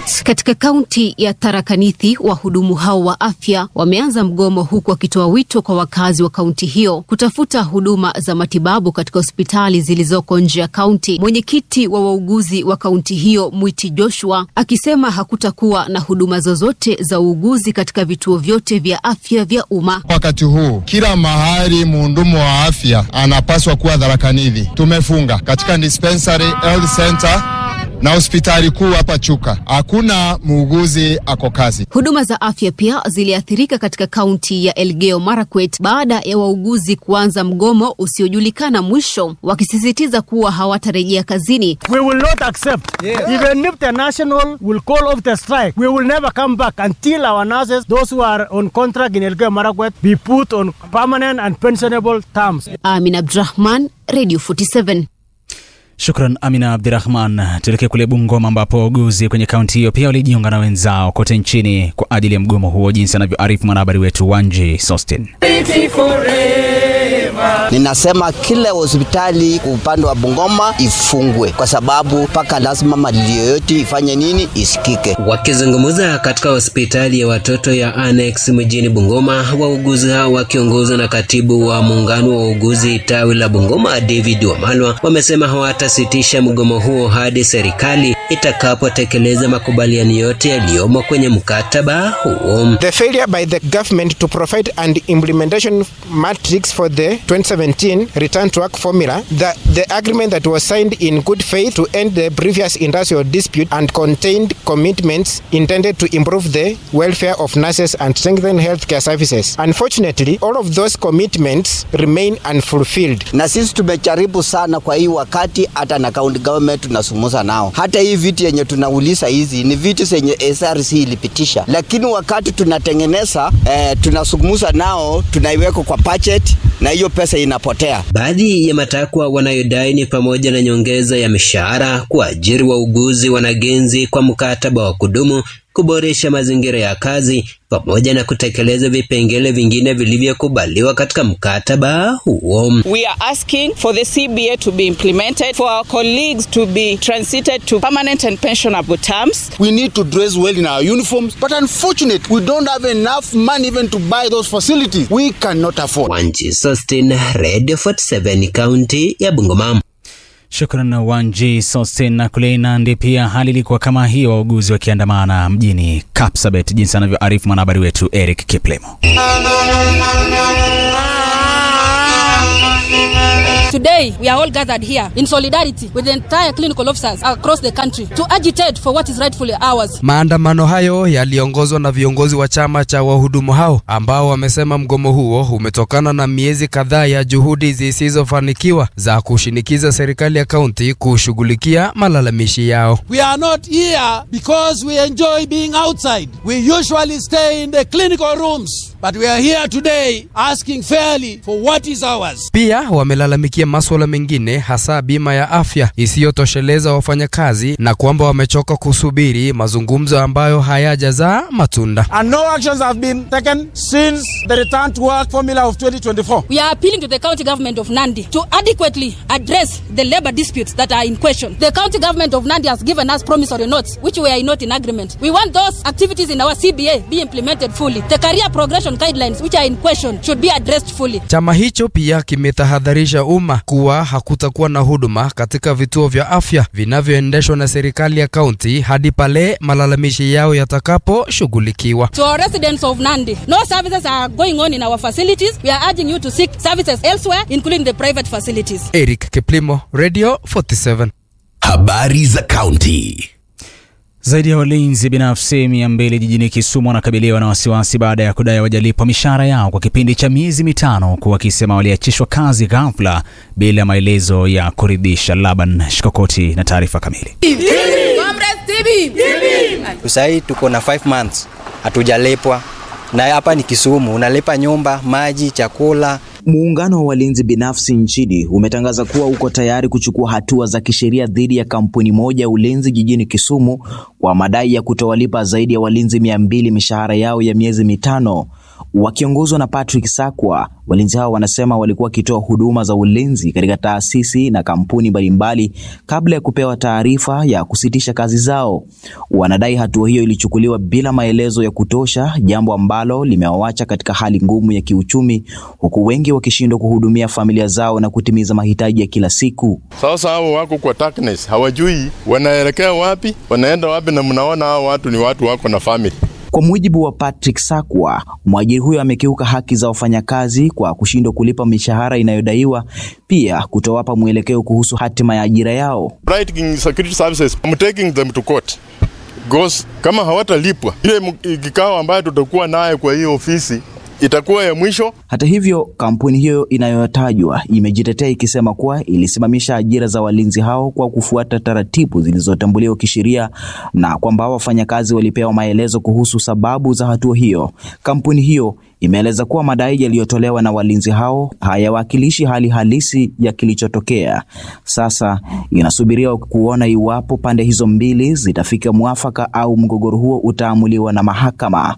Marakwet. Katika kaunti ya Tharaka Nithi, wahudumu hao wa afya wameanza mgomo huku wakitoa wito kwa wakazi wa kaunti hiyo kutafuta huduma za matibabu katika hospitali zilizoko nje ya kaunti. Mwenyekiti wa wauguzi wa kaunti hiyo Mwiti Joshua akisema hakutakuwa na huduma zozote za uuguzi katika vituo vyote vya afya vya umma. Wakati huu kila mahali muhudumu wa afya anapaswa kuwa Tharaka Nithi. Tumefunga katika dispensary, health center na hospitali kuu hapa Chuka, hakuna muuguzi ako kazi. Huduma za afya pia ziliathirika katika kaunti ya Elgeyo Marakwet baada ya wauguzi kuanza mgomo usiojulikana mwisho, wakisisitiza kuwa hawatarejea kazini. We will not accept. Yeah. Even if the national will call off the strike, we will never come back until our nurses, those who are on contract in Elgeyo Marakwet, be put on permanent and pensionable terms. Amin Abdurahman, Radio 47. Shukran Amina Abdirahman. Tuelekee kule Bungoma ambapo wauguzi kwenye kaunti hiyo pia walijiunga na wenzao kote nchini kwa ajili ya mgomo huo, jinsi anavyoarifu mwanahabari wetu Wanji Sostin. Ninasema kila hospitali upande wa Bungoma ifungwe kwa sababu mpaka lazima malilio yote ifanye nini isikike. Wakizungumza katika hospitali ya watoto ya Annex mjini Bungoma, wauguzi hao wakiongozwa na katibu wa muungano wa wauguzi tawi la Bungoma David Wamalwa wamesema hawatasitisha mgomo huo hadi serikali itakapotekeleza makubaliano yote yaliyomo kwenye mkataba huo. The failure by the government to provide an implementation matrix for the 2017 return to work formula, the, the agreement that was signed in good faith to end the previous industrial dispute and contained commitments intended to improve the welfare of nurses and strengthen healthcare services. Unfortunately, all of those commitments remain unfulfilled. Na sisi tumejaribu sana kwa hii wakati, hata na county government tunasumuza nao. Hata hii viti yenye tunauliza hizi ni viti zenye SRC ilipitisha, lakini wakati tunatengeneza eh, tunasumuza nao, tunaiweka kwa budget na hiyo pesa inapotea. Baadhi ya matakwa wanayodai ni pamoja na nyongeza ya mishahara, kuajiri wauguzi wanagenzi kwa mkataba wa kudumu, kuboresha mazingira ya kazi pamoja na kutekeleza vipengele vingine vilivyokubaliwa katika mkataba huo. We are asking for the CBA to be implemented, for our colleagues to be transited to permanent and pensionable terms. We need to dress well in our uniforms, but unfortunately, we don't have enough money even to buy those facilities. We cannot afford. Wanji Sustin, Radio 47, kaunti ya Bungoma. Shukran Wanji Sosten. Na kule Nandi pia hali ilikuwa kama hiyo, wauguzi wakiandamana mjini Kapsabet, jinsi anavyoarifu mwanahabari wetu Eric Kiplemo. Today, we are all gathered here in solidarity with the entire clinical officers across the country to agitate for what is rightfully ours. Maandamano hayo yaliongozwa na viongozi wa chama cha wahudumu hao ambao wamesema mgomo huo umetokana na miezi kadhaa ya juhudi zisizofanikiwa za kushinikiza serikali ya kaunti kushughulikia malalamishi yao. We are not here because we enjoy being outside. We usually stay in the clinical rooms, but we are here today asking fairly for what is ours. Pia wamelalamikia maswala mengine hasa bima ya afya isiyotosheleza wafanyakazi na kwamba wamechoka kusubiri mazungumzo ambayo hayajazaa matunda. And no actions have been taken since the return to work formula of 2024. We are appealing to the county government of Nandi to adequately address the labor disputes that are in question. The county government of Nandi has given us promissory notes, which we are not in agreement. We want those activities in our CBA be implemented fully. The career progression guidelines, which are in question, should be addressed fully. Chama hicho pia kimetahadharisha umma kuwa hakutakuwa na huduma katika vituo vya afya vinavyoendeshwa na serikali ya kaunti hadi pale malalamishi yao yatakaposhughulikiwa. To our residents of Nandi, no services are going on in our facilities. We are urging you to seek services elsewhere, including the private facilities. Eric Kiplimo, Radio 47. Habari za kaunti. Zaidi ya walinzi binafsi mia mbili jijini Kisumu wanakabiliwa na wasiwasi baada ya kudai wajalipwa mishahara yao kwa kipindi cha miezi mitano, huku wakisema waliachishwa kazi ghafla bila maelezo ya kuridhisha. Laban Shikokoti na taarifa kamili. Sahii tuko na 5 months hatujalipwa, na hapa ni Kisumu, unalipa nyumba, maji, chakula. Muungano wa walinzi binafsi nchini umetangaza kuwa uko tayari kuchukua hatua za kisheria dhidi ya kampuni moja ya ulinzi jijini Kisumu kwa madai ya kutowalipa zaidi ya walinzi mia mbili mishahara yao ya miezi mitano. Wakiongozwa na Patrick Sakwa, walinzi hao wanasema walikuwa wakitoa huduma za ulinzi katika taasisi na kampuni mbalimbali kabla ya kupewa taarifa ya kusitisha kazi zao. Wanadai hatua hiyo ilichukuliwa bila maelezo ya kutosha, jambo ambalo limewawacha katika hali ngumu ya kiuchumi, huku wengi wakishindwa kuhudumia familia zao na kutimiza mahitaji ya kila siku. Sasa hao wako kwa darkness, hawajui wanaelekea wapi, wanaenda wapi, na mnaona hao watu ni watu wako na family. Kwa mujibu wa Patrick Sakwa, mwajiri huyo amekiuka haki za wafanyakazi kwa kushindwa kulipa mishahara inayodaiwa, pia kutowapa mwelekeo kuhusu hatima ya ajira yao. Bright King Security Services, I'm taking them to court. Because kama hawatalipwa ile kikao ambayo tutakuwa naye kwa hiyo ofisi itakuwa ya mwisho. Hata hivyo, kampuni hiyo inayotajwa imejitetea ikisema kuwa ilisimamisha ajira za walinzi hao kwa kufuata taratibu zilizotambuliwa kisheria na kwamba wafanyakazi walipewa maelezo kuhusu sababu za hatua hiyo. Kampuni hiyo imeeleza kuwa madai yaliyotolewa na walinzi hao hayawakilishi hali halisi ya kilichotokea. Sasa inasubiriwa kuona iwapo pande hizo mbili zitafika mwafaka au mgogoro huo utaamuliwa na mahakama.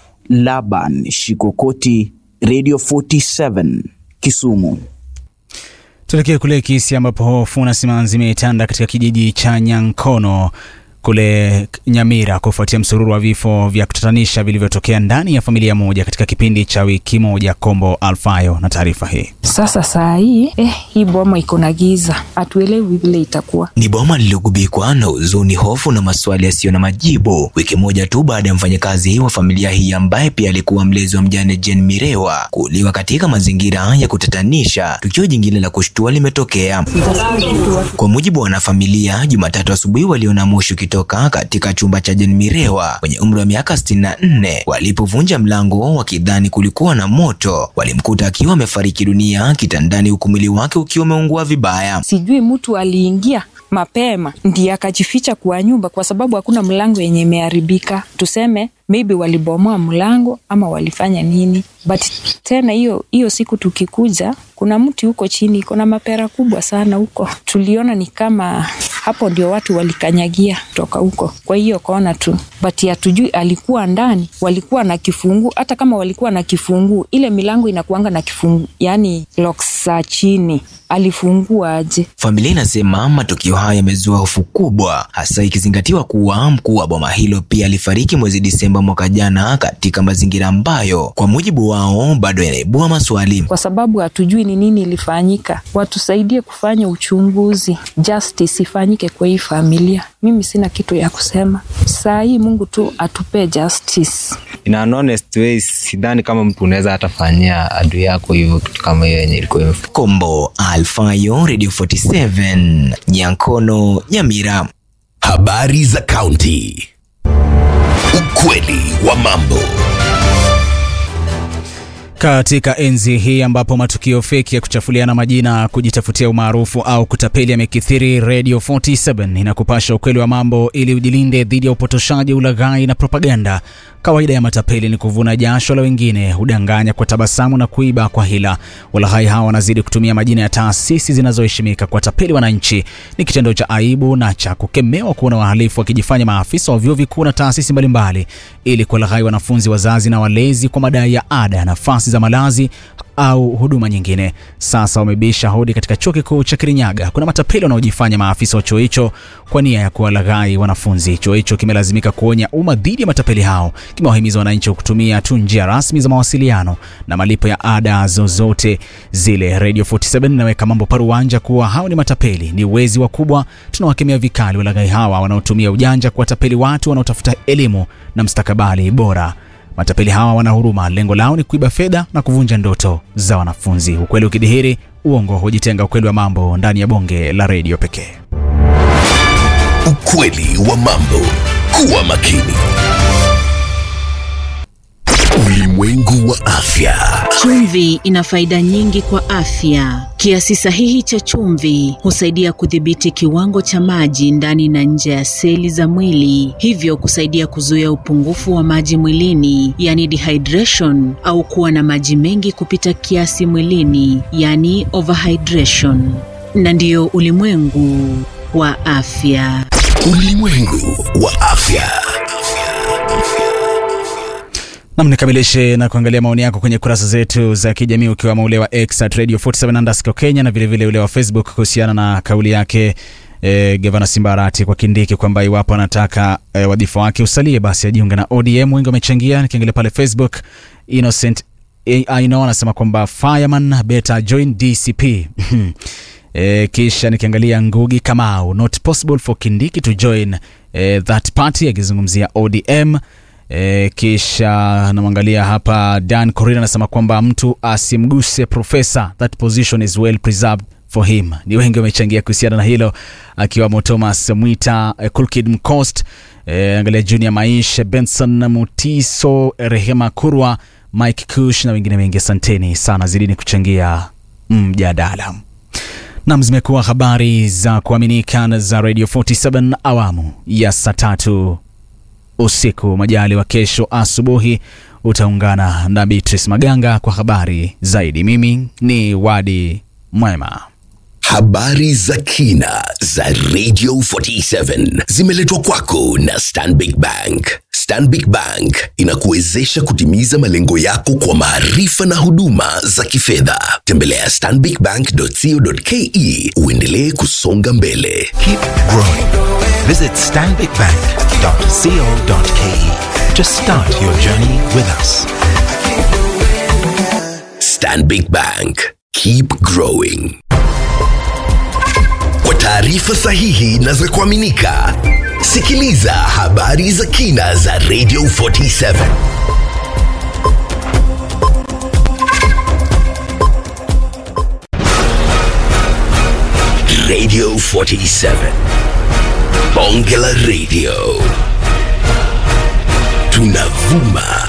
Laban Shikokoti, Radio 47 Kisumu. Tuelekee kule Kisii ambapo hofu na simanzi imetanda katika kijiji cha Nyankono kule Nyamira kufuatia msururu wa vifo vya kutatanisha vilivyotokea ndani ya familia moja katika kipindi cha wiki moja. Kombo Alfayo na taarifa hii. Sasa saa hii eh, hii boma iko na giza, hatuelewi vile itakuwa. Ni boma lililogubikwa na huzuni, hofu na maswali yasiyo na majibu, wiki moja tu baada ya mfanyakazi wa familia hii ambaye pia alikuwa mlezi wa mjane Jane Mirewa kuuliwa katika mazingira ya kutatanisha. Tukio jingine la kushtua limetokea. Kwa mujibu wa wanafamilia, Jumatatu asubuhi waliona moshi ukitoka katika chumba cha Jane Mirewa mwenye umri wa miaka 64. Walipovunja mlango wakidhani kulikuwa na moto, walimkuta akiwa amefariki dunia kitandani, huku mwili wake ukiwa umeungua vibaya. Sijui mtu aliingia mapema ndiye akajificha kwa nyumba, kwa sababu hakuna mlango yenye imeharibika. Tuseme maybe walibomoa mlango ama walifanya nini, but tena hiyo hiyo siku tukikuja, kuna mti huko chini, kuna mapera kubwa sana huko. Tuliona ni kama hapo ndio watu walikanyagia toka huko, kwa hiyo kaona tu, but hatujui alikuwa ndani, walikuwa na kifungu. Hata kama walikuwa na kifungu, ile milango inakuanga na kifungu, yani locks za chini, alifungua aje? Familia inasema matukio haya yamezua hofu kubwa, hasa ikizingatiwa kuwa mkuu wa boma hilo pia alifariki mwezi Disemba mwaka jana katika mazingira ambayo kwa mujibu wao bado yanaibua maswali, kwa sababu hatujui ni nini ilifanyika. Watusaidie kufanya uchunguzi, justice ifanyike kwa hii familia. Mimi sina kitu ya kusema saa hii, Mungu tu atupe justice. In an honest way, sidhani kama mtu unaweza hatafanyia adui yako hivyo kitu kama hiyo yenye ilikuwa Kombo Alfayo, Radio 47 Nyankono, Nyamira. Habari za kaunti. Ukweli wa mambo. Katika enzi hii ambapo matukio feki ya kuchafuliana majina, kujitafutia umaarufu au kutapeli yamekithiri, Radio 47 inakupasha ukweli wa mambo ili ujilinde dhidi ya upotoshaji, ulaghai na propaganda. Kawaida ya matapeli ni kuvuna jasho la wengine, hudanganya kwa tabasamu na kuiba kwa hila. Walaghai hawa wanazidi kutumia majina ya taasisi zinazoheshimika kwa tapeli wananchi. Ni kitendo cha aibu na cha kukemewa kuona wahalifu wakijifanya maafisa wa vyuo vikuu na taasisi mbalimbali ili kuwalaghai wanafunzi, wazazi na walezi kwa madai ya ada, nafasi za malazi au huduma nyingine. Sasa wamebisha hodi katika chuo kikuu cha Kirinyaga. Kuna matapeli wanaojifanya maafisa wa chuo hicho kwa nia ya kuwalaghai wanafunzi. Chuo hicho kimelazimika kuonya umma dhidi ya matapeli hao. Kimewahimiza wananchi kutumia tu njia rasmi za mawasiliano na malipo ya ada zozote zile. Radio 47 inaweka mambo paruanja kuwa hao ni matapeli, ni wezi wakubwa. Tunawakemea vikali walaghai hawa wanaotumia ujanja kuwatapeli watu wanaotafuta elimu na mstakabali bora. Matapeli hawa wana huruma, lengo lao ni kuiba fedha na kuvunja ndoto za wanafunzi. Ukweli ukidhihiri, uongo hujitenga. Ukweli wa mambo ndani ya bonge la redio pekee. Ukweli wa mambo. Kuwa makini. Ulimwengu wa afya. Chumvi ina faida nyingi kwa afya. Kiasi sahihi cha chumvi husaidia kudhibiti kiwango cha maji ndani na nje ya seli za mwili, hivyo kusaidia kuzuia upungufu wa maji mwilini, yani dehydration, au kuwa na maji mengi kupita kiasi mwilini, yani overhydration. Na ndiyo ulimwengu wa afya. Ulimwengu wa afya. Nam, nikamilishe na kuangalia maoni yako kwenye kurasa zetu za kijamii ukiwamo ule wa X at Radio 47 underscore Kenya na vilevile ule wa Facebook kuhusiana na kauli yake e, gavana Simbarati kwa Kindiki kwamba iwapo anataka e, wadhifa wake usalie basi ajiunge na ODM. Wengi wamechangia. Nikiangalia pale Facebook, Innocent Aino anasema kwamba fireman better join DCP e, kisha nikiangalia Ngugi Kamau, not possible for Kindiki to join e, that party, akizungumzia ODM. E, kisha namwangalia hapa Dan Corina anasema kwamba mtu asimguse profesa, that position is well preserved for him. Ni wengi wamechangia kuhusiana na hilo, akiwamo Thomas Mwita, eh, Kulkid Mcost, eh, angalia Junior Maisha, Benson Mutiso, Rehema Kurwa, Mike Kush na wengine wengi. Asanteni sana, zidini kuchangia mjadala. Nam, zimekuwa habari za kuaminika na za Radio 47 awamu ya saa tatu usiku. Majali wa kesho asubuhi utaungana na Beatrice Maganga kwa habari zaidi. Mimi ni Wadi Mwema. Habari za kina za Radio 47 zimeletwa kwako na Stanbic Bank. Stanbic Bank inakuwezesha kutimiza malengo yako kwa maarifa na huduma za kifedha. Tembelea stanbicbank.co.ke uendelee kusonga mbele. Keep growing. Visit stanbicbank.co.ke to start your journey with us. Stanbic Bank. Keep growing. Kwa taarifa sahihi na za kuaminika, sikiliza habari za kina za Radio 47. Radio 47. Bonge la Radio. Tunavuma